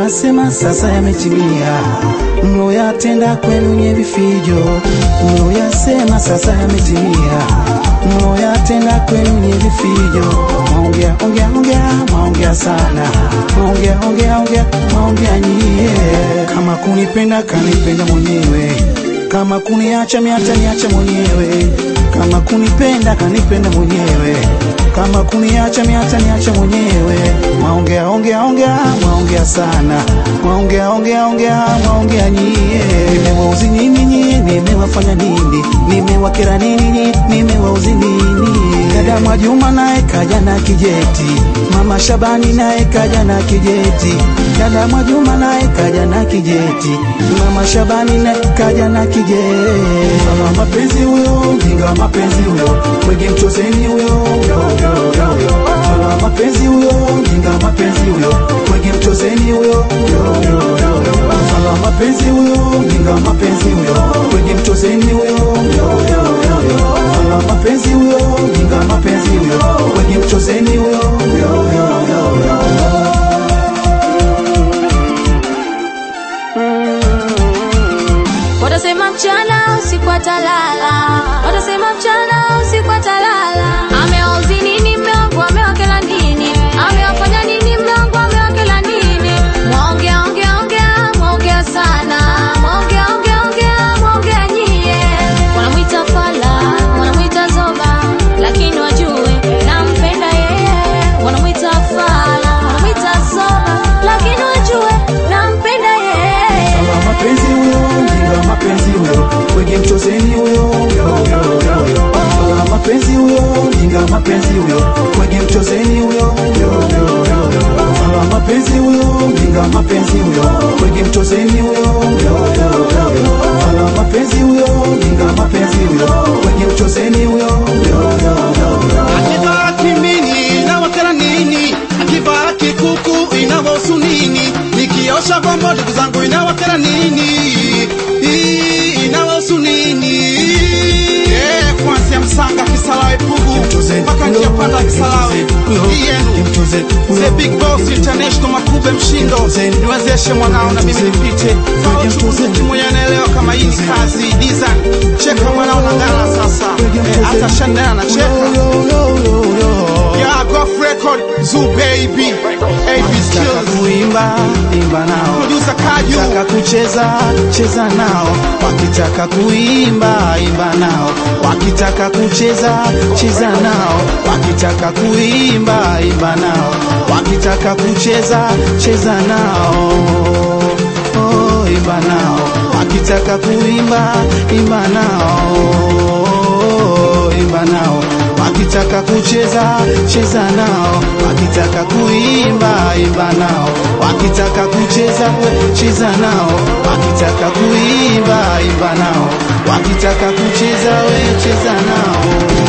mloyasema sasa yametimia, mloyatenda kwenu nye vifijo, mloyasema sasa yametimia, mloyatenda kwenu nye vifijo. Maongea ongea ongea, maongea sana, maongea ongea ongea, maongea nyie. Kama kunipenda kanipenda mwenyewe, kama kuniacha miata niacha mwenyewe, kama kunipenda kanipenda mwenyewe, kama kuniacha miata niacha mwenyewe. Maongea ongea ongea, maongea sana, maongea ongea ongea, maongea nyie. Nimewauzi nini nyie? Nimewafanya nini? Nimewakera nini nyie? Nimewauzi nini? Dada Mwajuma naye kaja na kijeti, mama Shabani naye kaja na kijeti, dada Mwajuma naye kaja na kijeti, mama Shabani naye kaja na kijeti. Mama mapenzi huyo, mjinga wa mapenzi huyo, mwege mchozeni huyo, mama mapenzi huyo, mjinga wa mapenzi huyo, mwege mchozeni huyo, mama mapenzi huyo, mjinga wa mapenzi huyo, mwege mchozeni huyo, mama mapenzi huyo, mjinga wa mapenzi huyo, mwege mchozeni huyo. Watasema mchana usiku atalala, watasema mchana usiku atalala. Amewauzi nini mume wangu, amewakela nini? Amewafanya nini mume wangu, amewakela nini? Mwaongea ongea ongea, mwaongea sana, mwaongea ongea ongea, mwaongea nyie. Wanamwita fala, wanamwita zoba, lakini wajue nampenda yeye. Wanamwita fala, wanamwita zoba, lakini wajue nampenda yeye. Mama mapenzi huyo, mjinga wa mapenzi huyo, wege mchozeni huyo. Mama mapenzi huyo, mjinga wa mapenzi huyo, wege mchozeni huyo. Mama mapenzi huyo, mjinga wa mapenzi huyo, wege mchozeni huyo. Mama mapenzi huyo, mjinga wa mapenzi huyo, wege mchozeni huyo. Akivaa kimini inawakera nini? Akivaa kikuku inawahusu nini? Nikiosha vyombo ndugu zangu inawakera nini? Hii inawahusu nini? Eh, kuanzia Msanga Kisarawe Pugu mpaka njia panda Kisarawe hii yenu The Big Boss International Makube Mshindo, niwezeshe mwanao na mimi nipite. Sawa, mchukuzi mwenye anaelewa kama hii ni kazi design. Cheka mwanao na ngala sasa, Eh, hata Shandana anacheka. Yeah, Goff Record, Zoo Baby, AB Wakitaka Skills, kuimba imba nao, Producer Kaju. wakitaka kucheza cheza nao, wakitaka kuimba imba nao, wakitaka kucheza cheza nao, wakitaka kuimba imba nao, wakitaka kucheza cheza nao, oh, imba nao, wakitaka kuimba imba nao, imba nao wakitaka kucheza cheza nao, wakitaka kuimba imba nao, wakitaka kucheza cheza nao, wakitaka kuimba imba nao, wakitaka kucheza we cheza nao.